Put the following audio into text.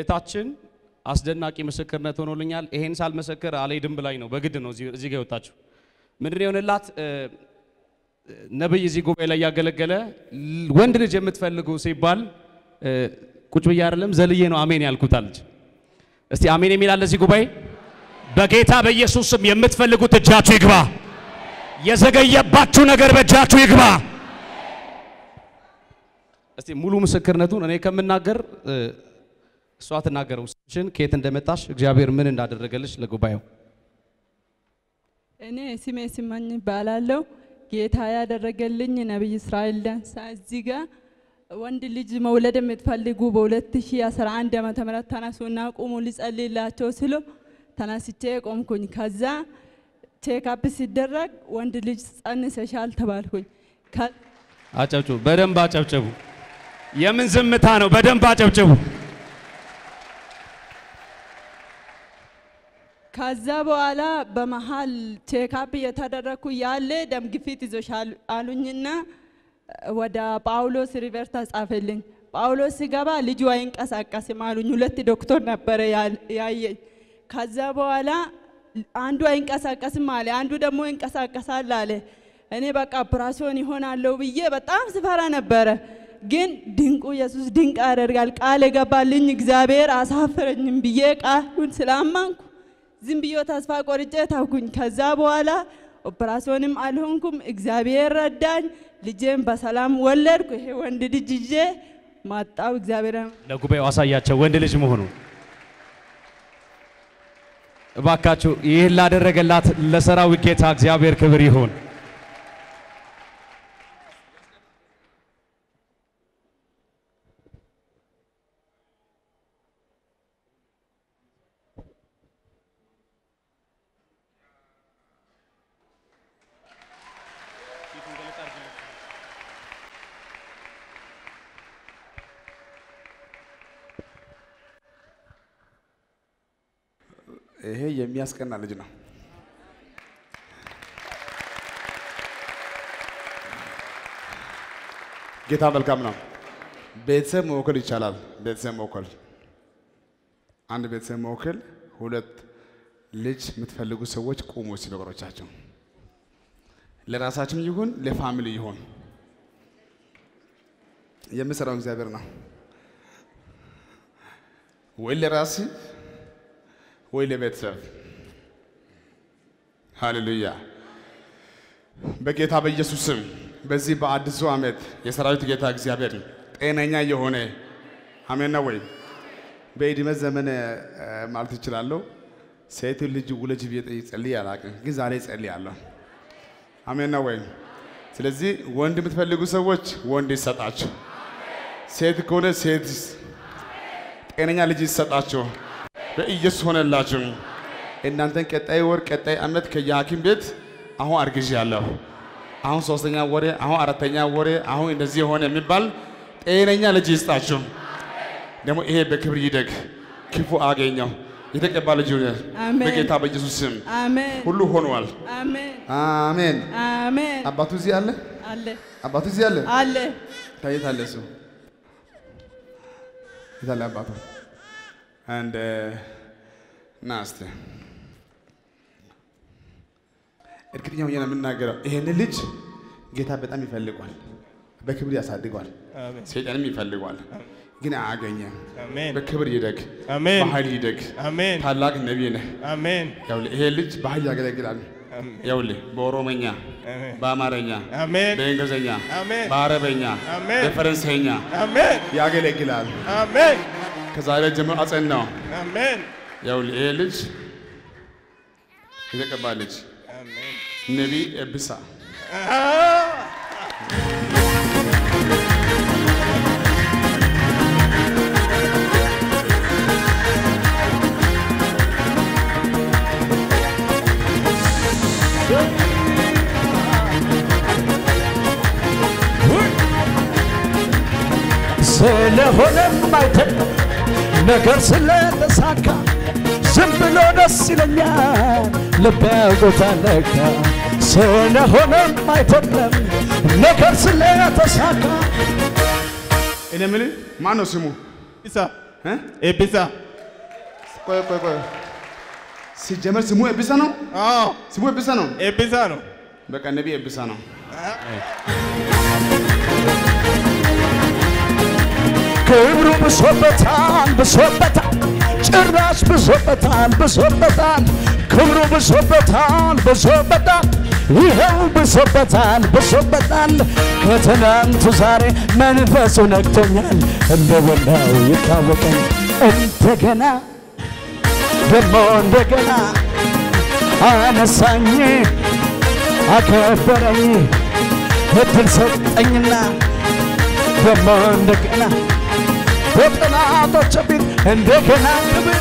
እህታችን አስደናቂ ምስክርነት ሆኖልኛል። ይሄን ሳልመሰክር አልሄድም ብላኝ ነው በግድ ነው እዚህ እዚህ ጋር የወጣችሁ። ምንድን ነው የሆነላት? እ፣ ነብይ እዚህ ጉባኤ ላይ ያገለገለ ል- ወንድ ልጅ የምትፈልጉ ሲባል እ፣ ቁጭ ብዬ አይደለም ዘልዬ ነው አሜን ያልኩት አለች። እስቲ አሜን የሚል አለ እዚህ ጉባኤ። በጌታ በኢየሱስ ስም የምትፈልጉት እጃችሁ ይግባ። የዘገየባችሁ ነገር በእጃችሁ ይግባ። እስቲ ሙሉ ምስክርነቱን እኔ ከምናገር እ፣ እሷ ትናገረው። ስምሽን ከየት እንደመጣሽ እግዚአብሔር ምን እንዳደረገልሽ ለጉባኤው እኔ ስሜ ስመኝ እባላለሁ። ጌታ ያደረገልኝ ነቢይ እስራኤል ዳንሳ እዚህ ጋር ወንድ ልጅ መውለድ የምትፈልጉ በ2011 ዓመተ ምህረት ተነሱና ቁሙ ሊጸልይላቸው ስሎ ተነስቼ ቆምኩኝ። ከዛ ቼክአፕ ሲደረግ ወንድ ልጅ ጸንሰሻል ተባልኩኝ። ከ- አጨብጭቡ፣ በደንብ አጨብጭቡ። የምን ዝምታ ነው? በደንብ አጨብጭቡ። ከዛ በኋላ በመሀል ቼክአፕ እየተደረግኩ ያለ ደም ግፊት ይዞሻል አሉኝና ወደ ጳውሎስ ሪቨር ተጻፈልኝ። ጳውሎስ ሲገባ ልጁ አይንቀሳቀስም አሉኝ። ሁለት ዶክተር ነበረ ያል- ያየኝ። ከዛ በኋላ አንዱ አይንቀሳቀስም አለ፣ አንዱ ደግሞ ይንቀሳቀሳል አለ። እኔ በቃ ኦፕራሲዮን ይሆናለሁ ብዬ በጣም ስፈራ ነበረ። ግን ድንቁ ኢየሱስ ድንቅ ያደርጋል ቃል የገባልኝ እግዚአብሔር አሳፍረኝም ብዬ ቃሉን ስላመንኩ ዝም ብዬ ተስፋ ቆርጬ ታውኩኝ። ከዛ በኋላ ኦፕራሲዮንም አልሆንኩም። እግዚአብሔር ረዳኝ። ልጄን በሰላም ወለድኩ። ይሄ ወንድ ልጅ ይዤ ማጣው እግዚአብሔር ለጉባኤው አሳያቸው ወንድ ልጅ መሆኑ። እባካችሁ ይህን ላደረገላት ለሰራዊት ጌታ እግዚአብሔር ክብር ይሁን። ይሄ የሚያስቀና ልጅ ነው። ጌታ መልካም ነው። ቤተሰብ መወከል ይቻላል። ቤተሰብ መወከል አንድ ቤተሰብ መወከል ሁለት ልጅ የምትፈልጉ ሰዎች ቁሙ እስቲ በእግሮቻቸው ለራሳችን ይሁን ለፋሚሊ ይሁን የምሰራው እግዚአብሔር ነው። ወይ ለራሲ ወይ ለቤተሰብ ሃሌሉያ። በጌታ በኢየሱስ ስም በዚህ በአዲሱ ዓመት የሰራዊት ጌታ እግዚአብሔር ጤነኛ የሆነ አሜን ነው ወይ? በዕድሜ ዘመን እ፣ ማለት እችላለሁ ሴት ልጅ ውለጅ ብዬ ጸልዬ አላውቅም፣ ግን ዛሬ ጸልያለሁ። አሜን ነው ወይ? ስለዚህ ወንድ የምትፈልጉ ሰዎች ወንድ ይሰጣችሁ፣ ሴት ከሆነ ሴት ጤነኛ ልጅ ይሰጣችሁ። በኢየሱስ ሆነላችሁ። እናንተን ቀጣይ ወር ቀጣይ ዓመት ከየሐኪም ቤት አሁን አርግዣለሁ፣ አሁን ሶስተኛ ወሬ፣ አሁን አራተኛ ወሬ፣ አሁን እንደዚህ የሆነ የሚባል ጤነኛ ልጅ ይስጣችሁ። ደግሞ ይሄ በክብር ይደግ፣ ክፉ አገኘው የተቀባ ልጅ ይሁን አሜን። በጌታ በኢየሱስ ስም አሜን ሁሉ ሆኗል። አሜን አሜን። አሜን አባቱ እዚህ አለ፣ አለ አባቱ እዚህ አለ። አለ ታየት አለ እሱ የት አለ አባቱ? አንድ ና እስቲ እርግጠኛ ሆኜ ነው የምናገረው። ይሄን ልጅ ጌታ በጣም ይፈልጓል፣ በክብር ያሳድገዋል፣ አሜን ሰይጣንም ይፈልጓል፣ ግን አያገኘም። አሜን በክብር ይደግ፣ አሜን በኃይል ይደግ። አሜን ታላቅ ነቢይ ነህ። አሜን ይኸውልህ ይሄ ልጅ በኃይል ያገለግላል። ይኸውልህ በኦሮመኛ፣ አሜን በአማርኛ፣ አሜን በእንግሊዝኛ፣ አሜን በአረበኛ፣ አሜን በፈረንሳይኛ አሜን ያገለግላል። አሜን ከዛሬ ጀምሮ አጸናው። አሜን ይኸውልህ ይሄ ልጅ የተቀባ ልጅ አሜን ነቢይ ኤብሳ ስለሆነም አይደለም ነገር ስለተሳካ ዝም ብሎ ደስ ይለኛል ልቤ ቦታ ለካ ስለሆነም አይደለም ነገር ስለተሳካ እኔ የምልህ ማን ነው ስሙ? ኢሳ እ? ኤቢሳ ቆይ ቆይ ቆይ ሲጀመር ስሙ ኤቢሳ ነው። አዎ ስሙ ኤቢሳ ነው። ኤቢሳ ነው። በቃ ነቢ ኤቢሳ ነው። ክብሩ ብሶበታል ብሶበታል ጭራሽ ብሶበታል ብሶበታል ክብሩ ብሶበታል ብሶበታል ይኸው ብሶበታል ብሶበታል ከትናንቱ ዛሬ መንፈሱ ነክቶኛል እንደ ወላው ይታወቀኝ እንደገና ደሞ እንደገና አነሳኝ አከበረኝ እድል ሰጠኝና ደሞ እንደገና በጠላቶች ፊት እንደገና ክብር